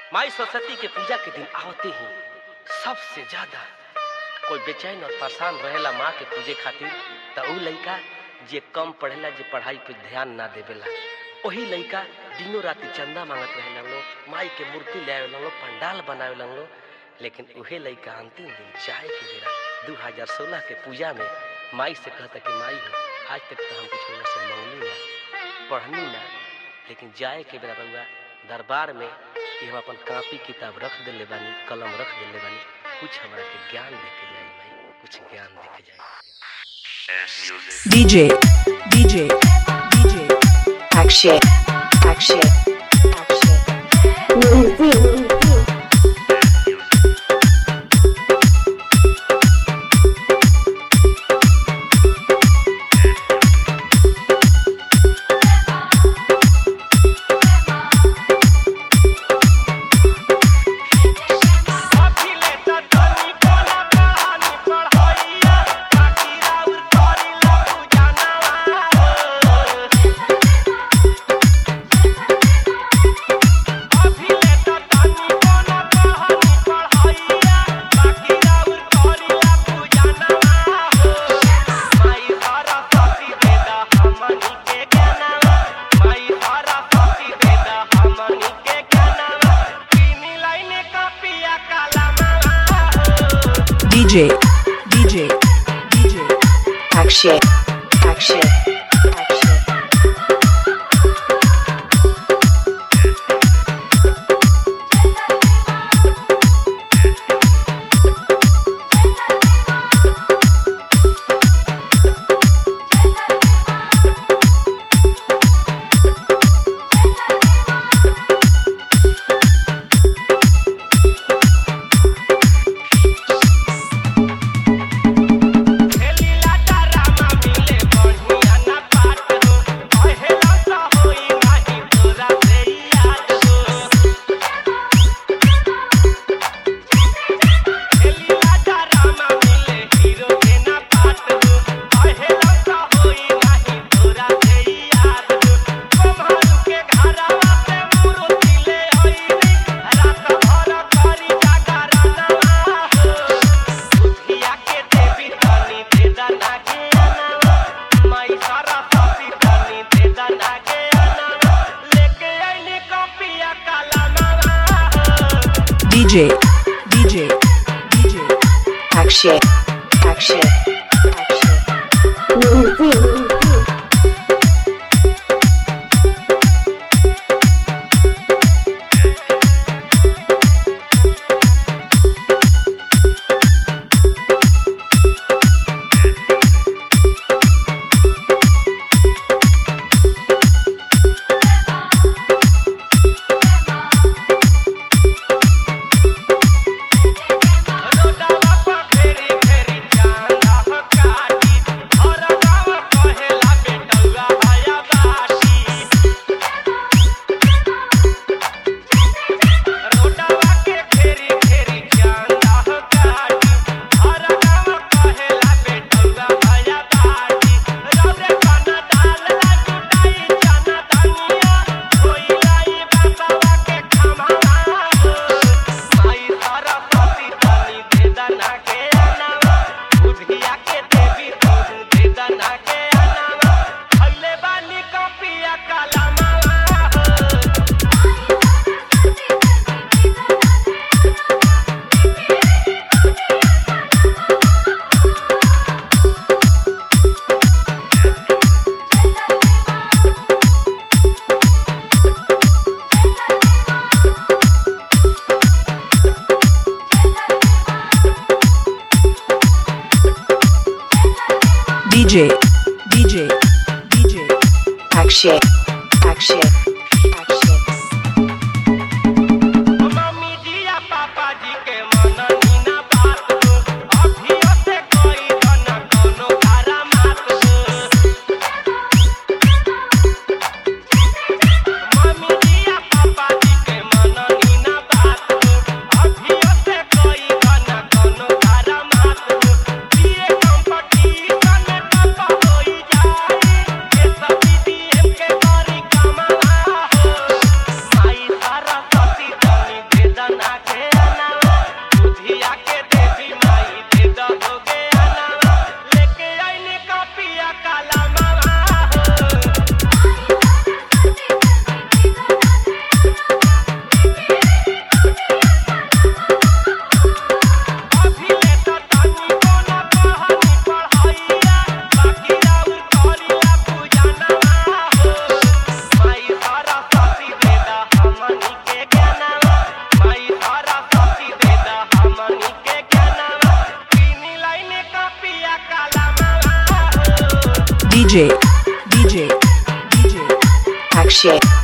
माई सरस्वती के पूजा के दिन आवते ही सबसे ज्यादा कोई बेचैन और परेशान रहेला माँ के पूजे खातिर त ऊ लइका जे कम पढ़ेला जे पढ़ाई पे ध्यान ना देवेला वही लइका दिनों राति चंदा मांगत रहेला लोग माई के मूर्ति ले आवेला लोग पंडाल बनावे लोग लेकिन उहे लइका अंतिम दिन जाए के बेरा 2016 के पूजा में माई से कहता कि माई हो आज तक तो हम कुछ से मंगली ना पढ़नी ना लेकिन जाए के बेरा रउआ दरबार में कि हम अपन कापी किताब रख देले बानी कलम रख देले बानी कुछ हमरा के ज्ञान देके जाई भाई कुछ ज्ञान देके जाई DJ, DJ, DJ. Akshay, Akshay, Akshay. DJ, DJ, DJ. Akshay, Akshay, Akshay. DJ, DJ, DJ. Akshay, Akshay, Akshay. रोडवा पर फेरी फेरी चांदा DJ DJ DJ Akshay